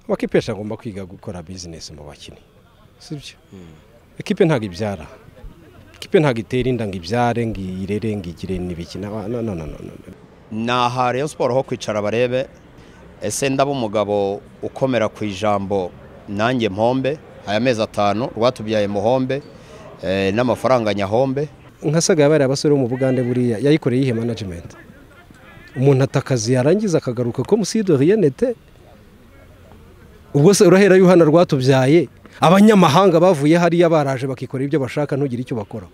amakipe agomba kwiga gukora bizinesi mu bakinnyi si byo ekipe ntabwo ibyara ekipe ntabwo itera inda ngo ibyare ngo irere ngo igire n'ibikina ni aha Rayon siporo ho kwicara barebe ese ndaba umugabo ukomera ku ijambo nanjye mpombe aya mezi atanu rwatubyaye muhombe n'amafaranga nyahombe nkasagaye bariya basore bo mu bugande buriya yayikoreye iyihe manajimenti umuntu atakazi yarangiza akagaruka ko musido riyenete ubwo se urahera yuhana rwatubyaye abanyamahanga bavuye hariya baraje bakikorera ibyo bashaka ntugire icyo bakora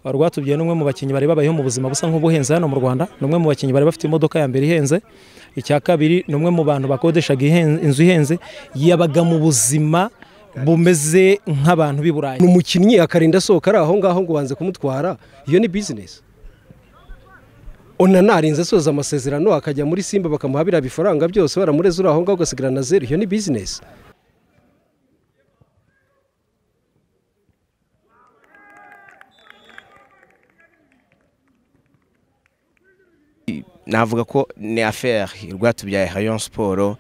rwatubyaye n'umwe mu bakinnyi bari babayeho mu buzima busa nk'ubuhenze hano mu rwanda ni umwe mu bakinnyi bari bafite imodoka ya mbere ihenze icya kabiri ni umwe mu bantu bakodeshaga inzu ihenze yabaga mu buzima bumeze nk'abantu b'i burayi ni umukinnyi akarinda asohoka ari aho ngaho ngo ubanze kumutwara iyo ni bizinesi unanarinze asoza amasezerano akajya muri simba bakamuha biriya bifaranga byose baramureze uri aho ngaho ugasigara na zeru iyo ni bizinesi navuga ko ni aferi rwatubyaye rayon siporo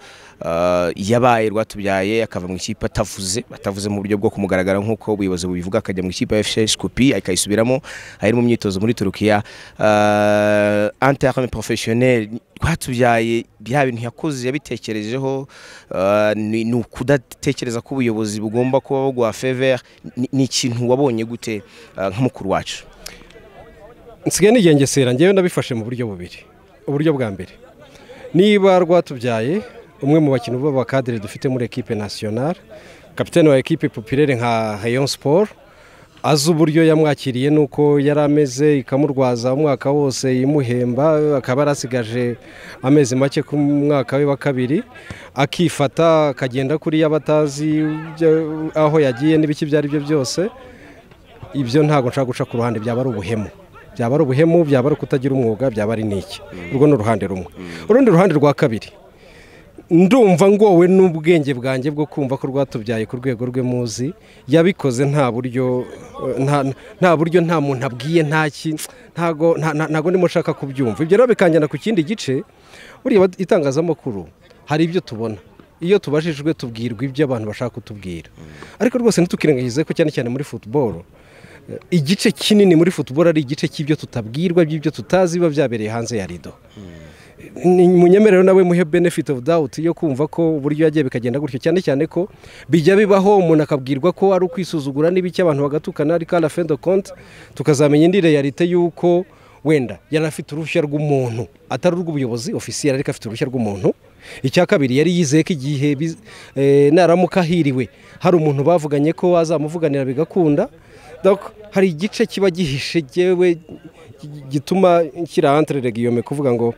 yabaye rwatubyaye akava mu ikipe atavuze atavuze mu buryo bwo kumugaragara nk'uko ubuyobozi bubivuga akajya mu ikipe ya fc kopi akayisubiramo ari mu myitozo muri turukiya anterame porofeshoneri rwatubyaye bya bintu yakoze yabitekerejeho ni ukudatekereza ko ubuyobozi bugomba kuba buguha feveri ni ikintu wabonye gute nk'umukuru wacu nsigaye nigengesera ngewe nabifashe mu buryo bubiri uburyo bwa mbere niba rwatubyaye umwe mu bakinnyi b'abakadire dufite muri ekipe nasiyonari kapitene wa ekipe popirere nka hayon siporo azi uburyo yamwakiriye nuko yari ameze ikamurwaza umwaka wose imuhemba akaba yarasigaje amezi make ku mwaka we wa kabiri akifata akagenda kuri y'abatazi aho yagiye n'ibiki ibyo ari byo byose ibyo ntabwo nshaka guca ku ruhande byaba ari ubuhemu byaba ari ubuhemu byaba ari ukutagira umwuga byaba ari n'iki urwo ni uruhande rumwe urundi ruhande rwa kabiri ndumva ngowe n'ubwenge bwanjye bwo kumva ko rwatubyaye ku rwego rwe muzi yabikoze nta buryo nta buryo nta muntu abwiye ntago ndimo nshaka kubyumva ibyo rero bikanjyana ku kindi gice buriya itangazamakuru hari ibyo tubona iyo tubajijwe tubwirwa ibyo abantu bashaka kutubwira ariko rwose ntitukirengagize ko cyane cyane muri futuboro igice kinini muri futuboro ari igice cy'ibyo tutabwirwa by'ibyo tutazi biba byabereye hanze ya rido munyemerero nawe muhe benefit of doubt yo kumva ko uburyo yagiye bikagenda gutyo cyane cyane ko bijya bibaho umuntu akabwirwa ko ari ukwisuzugura n'ibiki abantu bagatukana ariko ara fendo konti tukazamenya indi reyalite y'uko wenda yari afite uruhushya rw'umuntu atari urw'ubuyobozi ofisiyeri ariko afite uruhushya rw'umuntu icya kabiri yari yizeye ko igihe naramuka ahiriwe hari umuntu bavuganye ko azamuvuganira bigakunda hari igice kiba gihishe yewe gituma kirahantire regiyome kuvuga ngo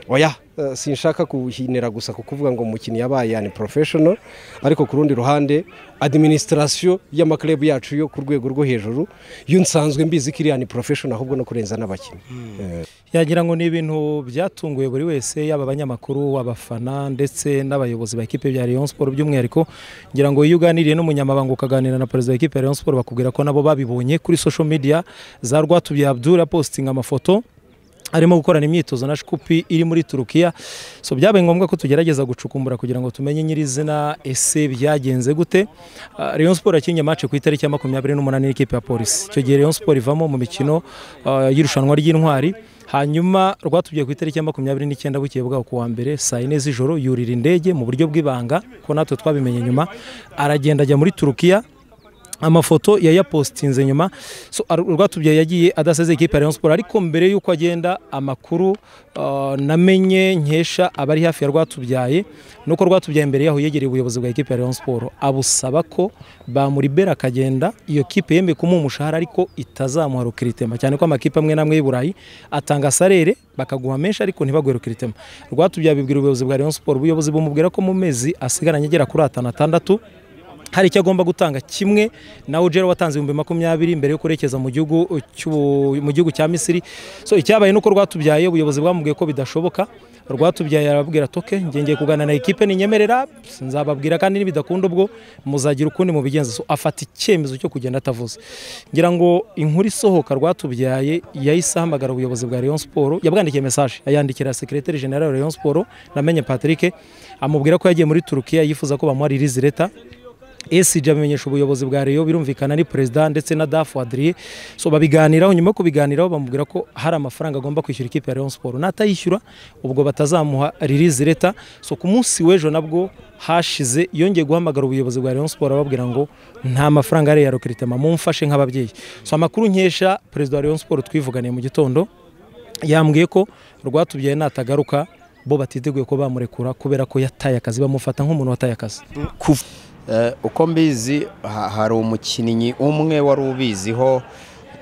oya sinshaka kuhinira gusa ku kuvuga ngo umukinnyi yabaye yani porofeshono ariko ku rundi ruhande adiminisitirasiyo y'amakirebu yacu yo ku rwego rwo hejuru yo nsanzwe mbizi ko iri yani porofeshono ahubwo no kurenza n'abakinnyi yagira ngo ni ibintu byatunguye buri wese yaba abanyamakuru abafana ndetse n'abayobozi ba ekipe bya Rayon Sport by'umwihariko ngira ngo iyo uganiriye n'umunyamabanga ukaganira na perezida wa ekipe ya Rayon Sport bakubwira ko nabo babibonye kuri social media za rwatubye Abdul apostinga amafoto arimo gukorana imyitozo na shikupi iri muri turukiya so byabaye ngombwa ko tugerageza gucukumbura kugira ngo tumenye nyirizina ese byagenze gute Rayon Sport yakinnye match ku itariki ya makumyabiri n'umunani n'ikipe ya polisi icyo gihe Rayon Sport ivamo mu mikino y'irushanwa ry'intwari hanyuma rwatubwiye ku itariki ya makumyabiri n'icyenda bukeye bwaho ku wa mbere saa yine z'ijoro yurira indege mu buryo bw'ibanga ko natwe twabimenye nyuma aragenda ajya muri turukiya amafoto yayapositinze nyuma rwatubyaye yagiye adaseze ikipe ya Rayon Sport ariko mbere y'uko agenda amakuru namenye nkesha abari hafi ya rwatubyaye nuko rwatubyaye mbere yaho yegereye ubuyobozi bwa ikipe ya Rayon Sport abusaba ko bamuribera akagenda iyo kipe yemeye kumuha umushahara ariko itazamuha rukiritema cyane ko amakipe amwe n'amwe y'i Burayi atanga sarere bakaguha menshi ariko ntibaguhe rukiritema rwatubyaye bibwira ubuyobozi bwa Rayon Sport ubuyobozi bumubwira ko mu mezi asigaranye agera kuri atanu atandatu hari icyo agomba gutanga kimwe na ugera watanze ibihumbi makumyabiri mbere yo kurekeza mu gihugu cy'u- mu gihugu cya misiri so icyabaye nuko rwatubyaye ubuyobozi bwamubwiye ko bidashoboka rwatubyaye arababwira toke ngengeye kuganira na ekipe ninyemerera nzababwira kandi nibidakunda ubwo muzagira ukundi mu bigenza so afata icyemezo cyo kugenda atavuze ngira ngo inkuru isohoka rwatubyaye yahise ahamagara ubuyobozi bwa Rayon Sport yabwandikiye message ayandikira secretary general wa Rayon Sport namenye Patrick amubwira ko yagiye muri Turukiya yifuza ko bamuha release letter esiji abimenyesha ubuyobozi bwa reyo birumvikana ni perezida ndetse na dafu adriye so babiganiraho nyuma yo kubiganiraho bamubwira ko hari amafaranga agomba kwishyura ikipe ya Rayon Sport natayishyura ubwo batazamuha release letter so ku munsi w'ejo nabwo hashize yongeye guhamagara ubuyobozi bwa Rayon Sport ababwira ngo nta mafaranga ari iya recruitment mumfashe nk'ababyeyi so amakuru nkesha perezida wa Rayon Sport twivuganiye mu gitondo yambwiye ko rwatubyaye natagaruka bo batiteguye ko bamurekura kubera ko yataye akazi bamufata nk'umuntu wataye akazi kuva Eh, uko mbizi ha- hari umukinnyi umwe wari ubiziho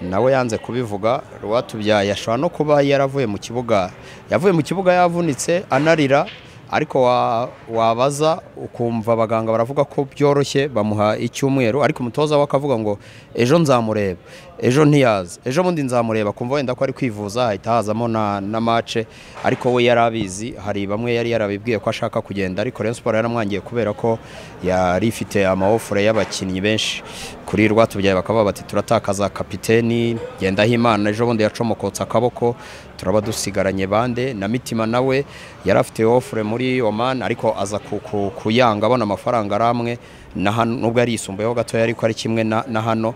nawe yanze kubivuga rwatubyaye ashobora no kuba yaravuye mu kibuga yavuye mu kibuga yavunitse anarira ariko wa- wabaza ukumva abaganga baravuga ko byoroshye bamuha icyumweru ariko umutoza we akavuga ngo ejo nzamureba ejo ntiyaza ejo bundi nzamureba kumva wenda ko ari kwivuza hahita hazamo na, na mace ariko we yari abizi hari bamwe yari yarabibwiye ko ashaka kugenda ariko Rayon Sport yaramwangiye kubera ko yari ifite amawofure y'abakinnyi benshi kuri rwatubyaye bakaba bati turatakaza kapiteni Ngendahimana ejo bundi yacomokotse akaboko turaba dusigaranye bande na mitima nawe yari afite ofure muri Oman ariko aza ku- ku- kuyanga abona amafaranga ari amwe na hano nubwo yari yisumbuyeho gatoya ariko ari kimwe na na hano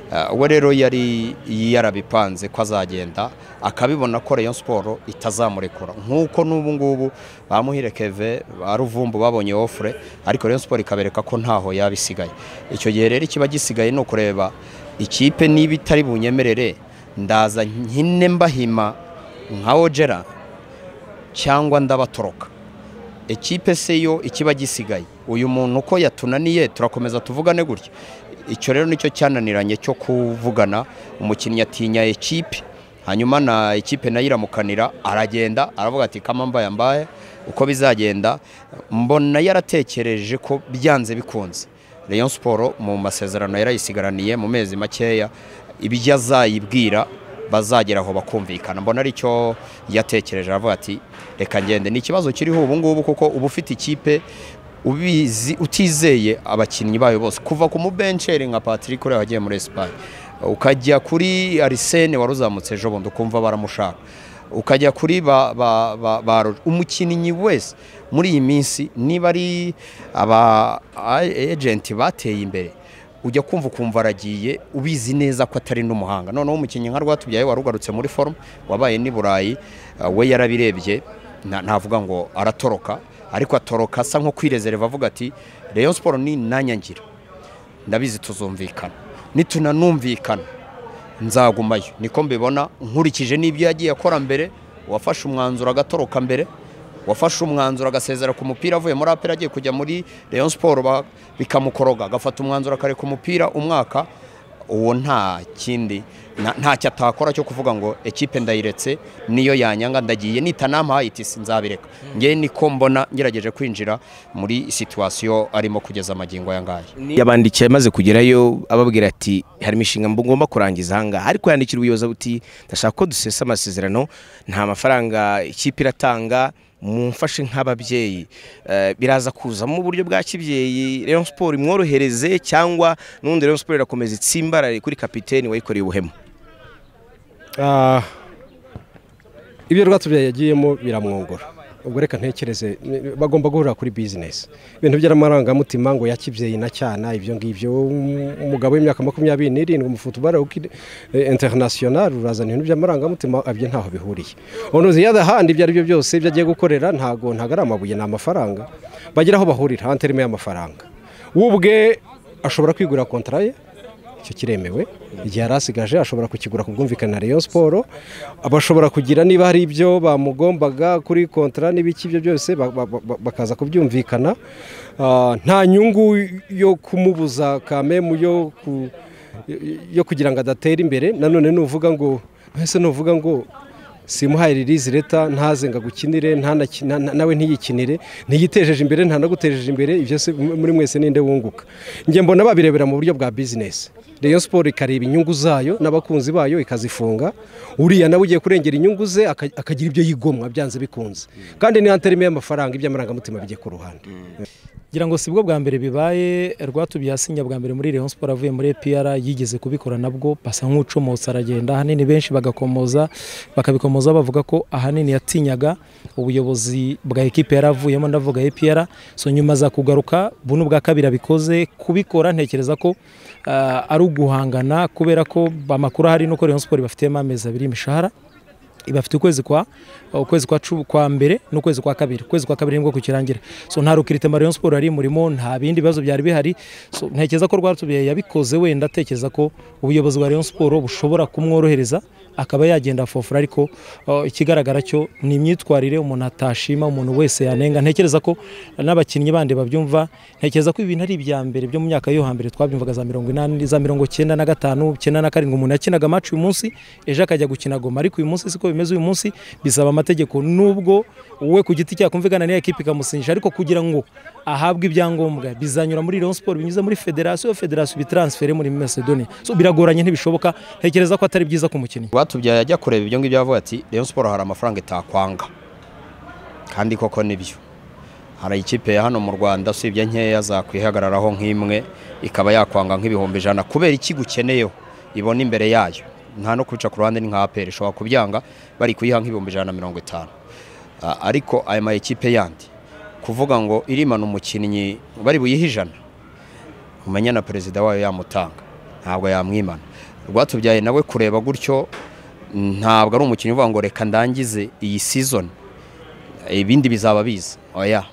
Uh, we rero yari yarabipanze ko azagenda akabibona ko Rayon Sport itazamurekura nk'uko n'ubu ngubu bamuhire Keve ba Ruvumbu babonye ofure ariko Rayon Sport ikabereka ko ntaho yabisigaye icyo gihe rero ikiba gisigaye ni ukureba ikipe niba itari bunyemerere ndaza nkine mbahima nka Ojera cyangwa ndabatoroka ekipe se yo ikiba gisigaye uyu muntu uko yatunaniye turakomeza tuvugane gutya icyo rero nicyo cyananiranye cyo kuvugana umukinnyi atinya ekipe hanyuma na ekipe nayo iramukanira aragenda aravuga ati kama mbaye mbaye uko bizagenda mbona yaratekereje ko byanze bikunze Rayon Sport mu masezerano yarayisigaraniye mu mezi makeya ibyo azayibwira bazagera aho bakumvikana mbona aricyo yatekereje aravuga ati reka ngende ni ikibazo kiriho ubu ngubu kuko uba ufite ikipe ubizi utizeye abakinnyi bayo bose kuva ku mubenceri nka Patrick uriya wagiye muri Espagne ukajya kuri Arsene wari uzamutse ejo bundi ukumva baramushaka ukajya kuri ba, ba, ba, ba Roger. umukinnyi wese muri iyi minsi niba ari aba agenti bateye imbere ujya kumva ukumva aragiye ubizi neza ko atari n'umuhanga noneho umukinnyi nka rwatubyaye warugarutse muri forume wabaye n'i burayi uh, we yarabirebye nta- ntavuga ngo aratoroka ariko atoroka asa nko kwirezereva avuga ati reyo siporo ni nanyangira ndabizi tuzumvikana nitunanumvikana nzagumayo niko mbibona nkurikije n'ibyo yagiye akora mbere wafashe umwanzuro agatoroka mbere wafashe umwanzuro agasezera ku mupira avuye muri apera agiye kujya muri Rayon Sport ba- bikamukoroga agafata umwanzuro akareka umupira umwaka uwo nta kindi nta- ntacyo atakora cyo kuvuga ngo ekipe ndayiretse niyo yanyanga ndagiye nitanampaye iti "Si, nzabireka ngewe niko mbona ngerageje kwinjira muri situwasiyo arimo kugeza amagingo aya ngaya yabandikiye amaze kugerayo ababwira ati harimo inshinga mbu- ngomba kurangiza ahangaha ariko yandikira ubuyobozi buti ndashaka ko dusesa amasezerano nta mafaranga ikipe iratanga mumfashe nk'ababyeyi Eh, biraza kuzamo uburyo bwa kibyeyi Rayon Sport imworohereze cyangwa n'ubundi Rayon Sport irakomeza itsimbarare kuri kapiteni wayikoreye ubuhemu Ah, ibyo rwatubyaye yagiyemo biramwongora ubwo reka ntekereze ni- bagomba guhurira kuri bizinesi ibintu by'amarangamutima ngo yakibyeyi na cyana ibyo ngibyo um- umugabo w'imyaka makumyabiri n'irindwi umufutubara interinasiyonari urazana ibintu by'amarangamutima abyo ntaho bihuriye onuzi yada handi ibyo ari byo byose ibyo agiye gukorera ntago ntago ari amabuye ni amafaranga bagira aho bahurira anterime y'amafaranga we ubwe ashobora kwigurira kontara ye icyo kiremewe igihe yari asigaje ashobora kukigura ku bwumvikane na Rayon Sport abashobora kugira niba hari ibyo bamugombaga kuri kontra n'ibiki ibyo byose ba- ba- ba- bakaza kubyumvikana Ah, nta nyungu yo kumubuza kamemu yo ku- yo kugira ngo adatere imbere nanone nuvuga ngo ese nuvuga ngo simuhaye ririzi leta ntazenga gukinire nawe ntiyikinire ntiyitejeje imbere ntanagutejeje imbere ibyo muri mwese ninde wunguka njye mbona babirebera mu buryo bwa bizinesi Rayon siporo ikareba inyungu zayo n'abakunzi bayo ikazifunga uriya nawe ugiye kurengera inyungu ze akagira ibyo yigomwa byanze bikunze kandi niyo ntarimo y'amafaranga iby'amarangamutima bijye ku ruhande ngira ngo si bwo bwa mbere bibaye rwatubye yasinya bwa mbere muri Rayon Sport avuye muri EPR yigeze kubikora nabwo basa nk'ucomotse aragenda ahanini benshi bagakomoza bakabikomoza bavuga ko ahanini yatinyaga ubuyobozi bwa ekipe yaravuyemo ndavuga EPR so nyuma za kugaruka bunu bwa kabiri abikoze kubikora ntekereza ko uh, ari uguhangana kubera ko amakuru hari nuko Rayon Sport bafitemo amezi abiri imishahara ibafite ukwezi kwa ukwezi kwa kwa mbere n'ukwezi kwa kabiri ukwezi kwa kabiri nibwo kukirangira so nta rukirite Rayon Sport ari murimo nta bindi bibazo byari bihari so ntekereza ko rwatubiye yabikoze wenda atekereza ko ubuyobozi bwa Rayon Sport bushobora kumworohereza akaba yagenda fofura ariko ikigaragara cyo ni imyitwarire umuntu atashima umuntu wese yanenga ntekereza ko n'abakinnyi bandi babyumva ntekereza ko ibintu ari ibya mbere byo mu myaka yo hambere twabyumvaga za mirongo inani za mirongo cyenda na gatanu cyenda na karindwi umuntu yakinaga amacu uyu munsi ejo akajya gukina goma ariko uyu munsi siko bimeze uyu munsi bisaba amategeko nubwo wowe ku giti cyawe kumvikana n'iyo ekipa ikamusinyisha ariko kugira ngo ahabwe ibyangombwa bizanyura muri Rayon Sport binyuze muri federasiyo federasiyo ibitransfere muri Macedonia so biragoranye ntibishoboka ntekereza ko atari byiza ku mukinnyi rwatubyaye ajya kureba ibyo ngibyo yavuga ati Rayon Sport hari amafaranga itakwanga kandi koko nibyo hari ikipe ya hano mu Rwanda usibye nkeya zakwihagararaho nk'imwe ikaba yakwanga nk'ibihumbi ijana kubera iki gukeneyeho ibona imbere yayo nta no kubica ku ruhande ni nka aperi ishobora kubyanga bari kuyiha nk'ibihumbi ijana na mirongo itanu ariko aya ma ekipe yandi kuvuga ngo irimana umukinnyi bari buyihe ijana umenya na perezida wayo yamutanga ntabwo yamwimana rwatubyaye nawe kureba gutyo ntabwo ari umukinnyi uvuga ngo reka ndangize iyi sizoni ibindi bizaba biza oya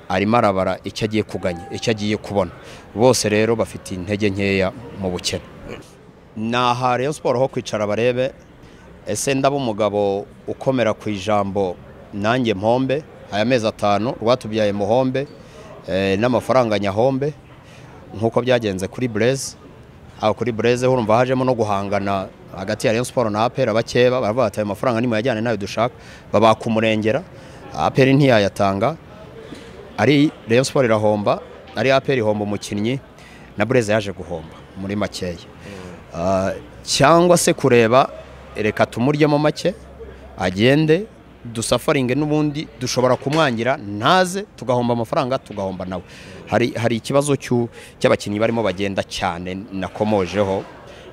arimo arabara icyo agiye kuganya icyo agiye kubona bose rero bafite intege nkeya mu bukene ni aha Rayon siporo ho kwicara barebe ese ndaba umugabo ukomera ku ijambo nanjye mpombe aya mezi atanu rwatubyaye muhombe n'amafaranga nyahombe nk'uko byagenze kuri bureze aho kuri bureze urumva hajemo no guhangana hagati ya Rayon siporo na apera bakeba baravuga bati ayo mafaranga nimuyajyane nayo dushaka babaka umurengera aperi ntiyayatanga ari Rayon siporo irahomba ari aperi ihomba umukinnyi na bureze yaje guhomba muri makeya cyangwa se kureba reka tumuryemo make agende dusafaringe n'ubundi dushobora kumwangira ntaze tugahomba amafaranga tugahomba nawe hari ikibazo cy'abakinnyi barimo bagenda cyane nakomojeho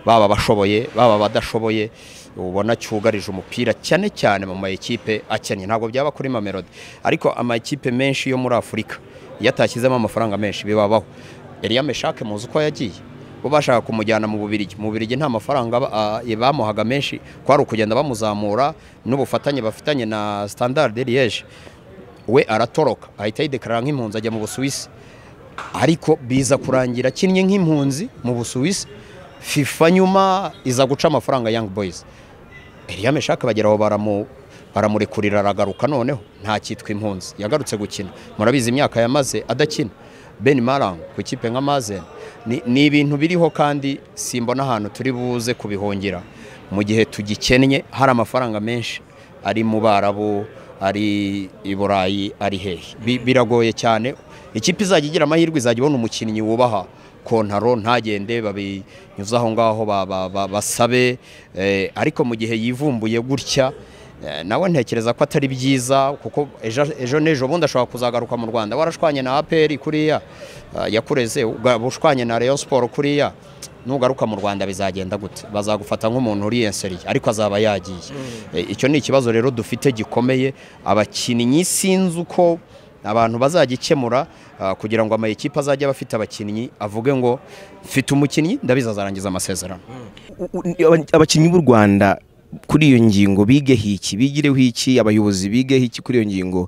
baba bashoboye baba badashoboye ubona cyugarije umupira cyane cyane mu ma ekipe akennye ntabwo byaba kuri mamelodi ariko ama ekipe menshi yo muri afurika iyo atashyizemo amafaranga menshi bibabaho eriya meshake muzi uko yagiye bo bashaka kumujyana mu bubirigi mu bubirigi nta mafaranga bamuhaga menshi kwari ukugenda bamuzamura n'ubufatanye bafitanye na standard liege we aratoroka ahita yidekarara nk'impunzi ajya mu busuwisi ariko biza kurangira akinnye nk'impunzi mu busuwisi fifa nyuma iza guca amafaranga young boys eriya meshaka bageraho baramu baramurekurira aragaruka noneho nta cyitwa impunzi yagarutse gukina murabizi imyaka yamaze adakina ben marang ku kipe nka mazen ni ibintu biriho kandi simbona ahantu turi buze kubihungira mu gihe tugikennye hari amafaranga menshi ari mu barabu ari i burayi ari hehe biragoye cyane ikipe izajya igira amahirwe izajya ibona umukinnyi wubaha kontaro ntagende babinyuze aho ngaho basabe ariko mu gihe yivumbuye gutya nawe ntekereza ko atari byiza kuko ejo n'ejo bundi ashobora kuzagaruka mu rwanda warashwanye na aperi kuriya yakureze ushwanye na Rayon siporo kuriya nugaruka mu rwanda bizagenda gute bazagufata nk'umuntu uriyenseriye ariko azaba yagiye icyo ni ikibazo rero dufite gikomeye abakinnyi sinzi uko abantu bazagikemura kugira ngo amayikipe azajya aba afite abakinnyi avuge ngo mfite umukinnyi ndabizi azarangiza amasezerano abakinnyi b'u rwanda kuri iyo ngingo bige hiki bigireho iki abayobozi bige hiki kuri iyo ngingo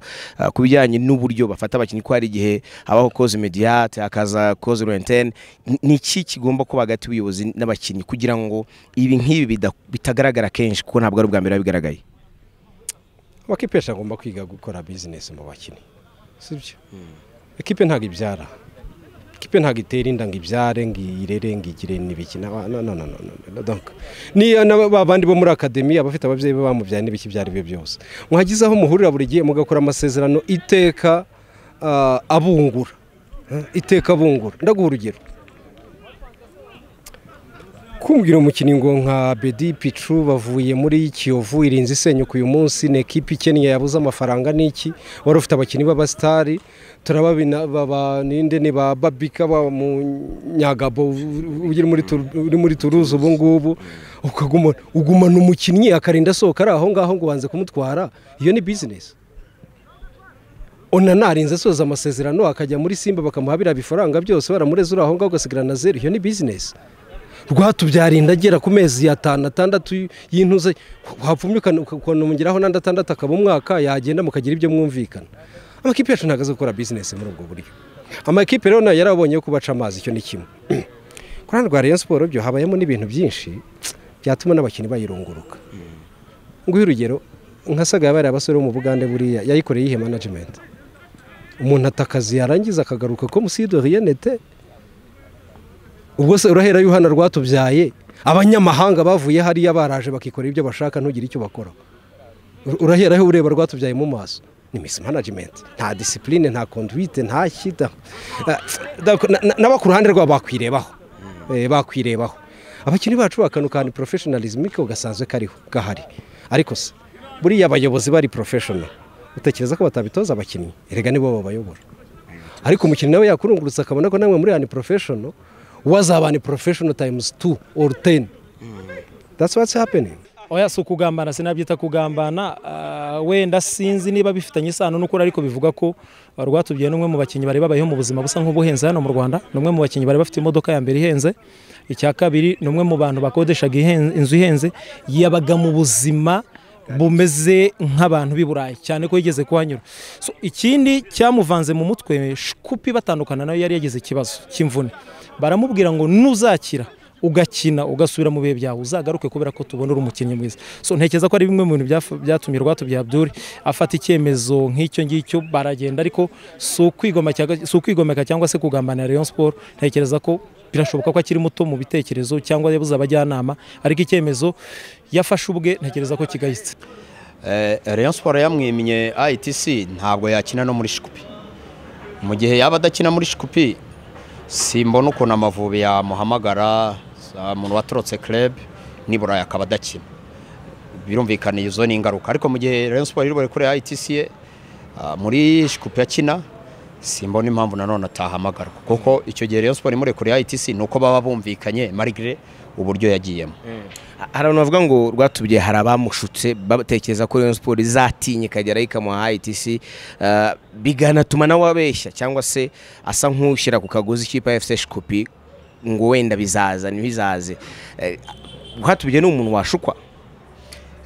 ku bijyanye n'uburyo bafata abakinnyi ko hari igihe habaho koze mediyate hakaza koze rentene ni iki kigomba kuba hagati y'ubuyobozi n'abakinnyi kugira ngo ibi nk'ibi bitagaragara kenshi kuko ntabwo ari ubwa mbere biba bigaragaye amakipe agomba kwiga gukora bizinesi mu bakinnyi si byo ekipe ntabwo ibyara ikipe ntabwo itera inda ngo ibyare ngo irere ngo igire n'ibiki no no no no no donc niyo babandi bo muri akademi abafite ababyeyi be bamubyaye n'ibiki ibyo ari byo byose mwagize aho muhurira buri gihe mugakora amasezerano iteka ah, abungura Eh, iteka abungura ndaguha urugero kumvira umukinnyi ngo nka bedi picu bavuye muri kiyovu irinze isenyuka uyu munsi ni ekipi ikennye yabuze amafaranga n'iki wari ufite abakinnyi b'abasitari turababina baba ninde ni ba babika ba munyagabo uri muri Tur- uri muri turuzi ubu ngubu ukaguma ugumana umukinnyi akarinda asohoka ari aho ngaho ngo ubanze kumutwara iyo ni bizinesi onana arinze asoza amasezerano akajya muri simba bakamuha biriya bifaranga byose baramureze uri aho ngaho ugasigarana na zeru iyo ni bizinesi rwatubyarinda agera ku mezi atanu atandatu y'intuze wapfumye ukanongeraho n'andi atandatu akaba umwaka yagenda mukagira ibyo mwumvikana amakipe yacu ntabwo azi gukora bizinesi muri ubwo buryo amakipe rero nayo yarabonye yo kubaca amazi icyo ni kimwe kuri hano rwa Rayon siporo byo habayemo n'ibintu byinshi byatuma n'abakinnyi bayirunguruka nguhe urugero nka sagaya bariya basore bo mu bugande buriya yayikoreye iyihe management umuntu atakazi yarangiza akagaruka ko musidohiyenete ubwo se urahera yuhana rwatubyaye abanyamahanga bavuye hariya baraje bakikora ibyo bashaka ntugire icyo bakora urahera aho ureba rwatubyaye mu maso ni misi management nta disipurine nta conduite nta shyida Ah, donc na- na- n'abo ku ruhande rwabo bakwirebaho Eh, bakwirebaho abakinnyi bacu bakanukana professionalism ko gasanzwe kariho gahari ariko se buriya abayobozi bari professional utekereza ko batabitoza abakinnyi erega nibo babayobora ariko umukinnyi nawe yakurungurutse akabona ko namwe muri ani professional wazaba ni professional times 2 or 10 that's what's happening oya si ukugambana sinabyita kugambana ah, wenda sinzi niba bifitanye isano n'ukuri ariko bivuga ko ah, rwatubyaye n'umwe mu bakinnyi bari babayeho mu buzima busa nk'ubuhenze hano mu rwanda ni umwe mu bakinnyi bari bafite imodoka ya mbere ihenze icya kabiri ni umwe mu bantu bakodeshaga ihen- inzu ihenze yabaga mu buzima bumeze nk'abantu b'i burayi cyane ko yigeze kuhanyura So, ikindi cyamuvanze mu mutwe shikupi batandukana nawe yari yagize ikibazo cy'imvune baramubwira ngo nuzakira ugakina ugasubira mu bihe byawe uzagaruke kubera ko tubona uri umukinnyi mwiza so ntekereza ko ari bimwe mu bintu byaf- byatumye rwatubya Abdul afata icyemezo nk'icyo ngicyo baragenda ariko si ukwigoma cyangwa- si ukwigomeka cyangwa se kugambanira Rayon Sport ntekereza ko birashoboka ko akiri muto mu bitekerezo cyangwa yabuze abajyanama ariko icyemezo yafashe ubwe ntekereza ko kigayitse Eh, Rayon Sports yamwimye ITC ntabwo yakina no muri Shikupi. Mu gihe yaba adakina muri Shikupi simbona ukuntu amavubi yamuhamagara za muntu watorotse club nibura akaba adakina. Birumvikana izo ni ingaruka ariko mu gihe Rayon Sports iri buri kure ITC ye ah, muri Shikupi akina simbona impamvu nanone atahamagarwa kuko icyo gihe Rayon Sports muri kure ITC nuko baba bumvikanye marigre uburyo yagiyemo. hari abantu bavuga ngo rwatubye hari abamushutse batekereza ko Rayon Sport izatinya ikageraho ikamuha ITC eh, biganatuma nawe abeshya cyangwa se asa nk'ushyira ku kagozi k'ikipe ya FC Shikopi ngo wenda bizaza ntibizaze Eh, rwatubye ni umuntu washukwa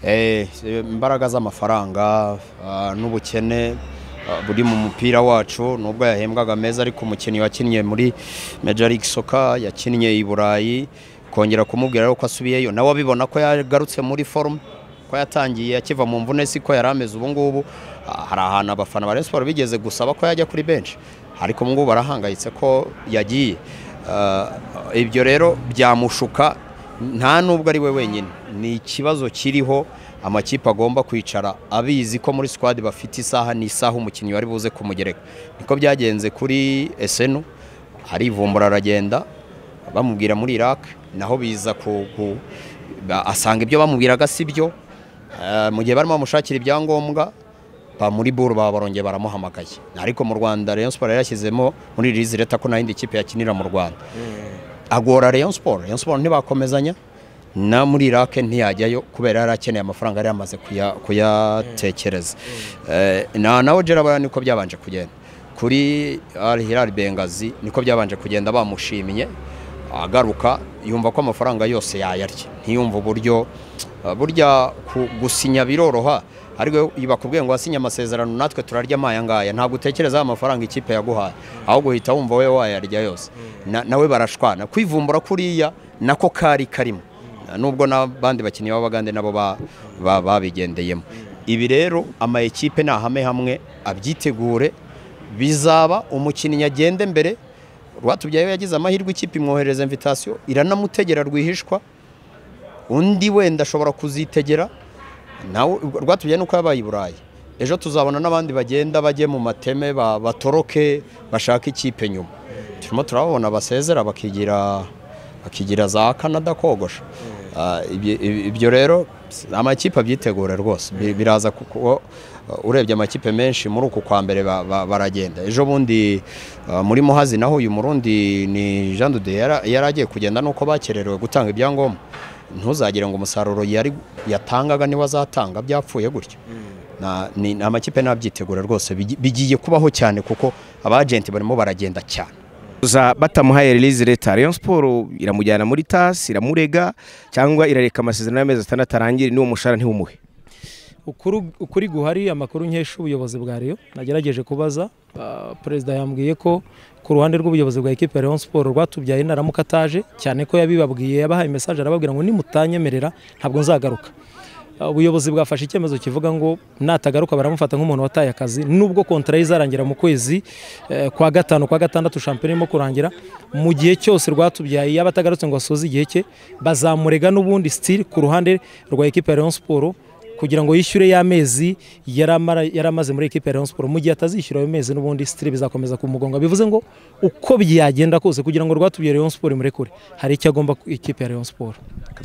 Eh, imbaraga z'amafaranga ah, n'ubukene ah, buri mu mupira wacu nubwo yahembwaga meza ariko umukinnyi wakinnye muri Major League Soccer yakinnye i Burayi kongera kumubwira rero ko asubiyeyo nawe abibona ko yagarutse muri form ko yatangiye akiva mu mvune si ko yari ameze ubu ngubu ah, hari ahantu abafana ba Rayon Sports bigeze gusaba ko yajya kuri bench ariko ubu ngubu barahangayitse ko yagiye Ah, ibyo rero byamushuka nta nubwo ari we wenyine ni ikibazo kiriho amakipe agomba kwicara abizi ko muri squad bafite isaha n'isaha umukinnyi wari buze kumugereka niko byagenze kuri esenu arivumbura aragenda bamubwira muri iraq naho biza ku- ku- ba- asanga ibyo bamubwiraga si byo Eh, mu gihe barimo bamushakira ibyangombwa ba muri buru baba barongeye baramuhamagaye ariko mu rwanda Rayon Sports yarashyizemo muri release leta ko nta yindi kipe yakinira mu rwanda agora Rayon Sport Rayon Sport ntibakomezanya na muri Iraq ntiyajyayo kubera yari akeneye amafaranga yari yamaze kuya- kuyatekereza Eh, na nawe Gerard niko byabanje kugenda kuri Al Hilal Bengazi niko byabanje kugenda bamushimye agaruka yumva ko amafaranga yose yayarya ntiyumva uburyo eh, burya ku- gusinya biroroha ariko iyo bakubwiye ngo wasinye amasezerano natwe turarya amaya ngaya ntabwo utekereza ya mafaranga ikipe yaguhaye ahubwo uhita wumva we wayarya yose Na- nawe barashwana kwivumbura kuriya nako kari karimo nubwo n'abandi bakinnyi b'abagande nabo ba- ba- babigendeyemo ibi rero ama ekipe ni ahame hamwe abyitegure bizaba umukinnyi agende mbere rwatubyaye yagize amahirwe ikipe imwohereza imvitasiyo iranamutegera rwihishwa undi wenda ashobora kuzitegera nawe rwatubyaye nuko yabaye i burayi ejo tuzabona n'abandi bagenda bajye mu mateme ba- batoroke bashaka ikipe nyuma turimo turababona basezera bakigira bakigira za canada kogosha Ah, ibyo- ibi- ibyo rero amakipe abyitegura rwose Bi- biraza kuko uh, urebye amakipe menshi muri uku kwa mbere ba- ba- baragenda ejo bundi uh, muri muhazi naho uyu murundi ni jean dude yara- yari agiye kugenda nuko bakererewe gutanga ibyangombwa ntuzagire ngo umusaruro yari yatangaga niwe azatanga byapfuye gutyo Na- ni- ni amakipe ntabyitegura rwose bigi- bigiye kubaho cyane kuko abajenti barimo baragenda cyane Za batamuhaye release leta Rayon Sport iramujyana muri TAS iramurega cyangwa irareka amasezerano y'amezi atandatu arangire n'uwo mushahara ntiwumuhe ukuri ukuri guhari amakuru nkesha ubuyobozi bwa Rayon nagerageje kubaza ah, perezida yambwiye ko ku ruhande rw'ubuyobozi bwa ekipe ya Rayon Sport rwatubyaye naramuka ataje cyane ko yabibabwiye yabahaye message arababwira ngo nimutanyemerera ntabwo nzagaruka Ah, ubuyobozi bwafashe icyemezo kivuga ngo natagaruka baramufata nk'umuntu wataye akazi nubwo kontra ye izarangira mu kwezi eh, kwa gatanu kwa gatandatu shampiyona irimo kurangira mu gihe cyose rwatubyaye yaba atagarutse ngo asoze igihe cye bazamurega n'ubundi still ku ruhande rwa ekipe ya Rayon Sport kugira ngo yishyure y'amezi yari amara- yari amaze muri ekipe ya Rayon Sports mu gihe atazishyura ayo mezi n'ubundi sitiri bizakomeza kumugonga bivuze ngo uko byagenda kose kugira ngo rwatubye Rayon Sports murekure hari icyo agomba ku- ikipe ya Rayon Sports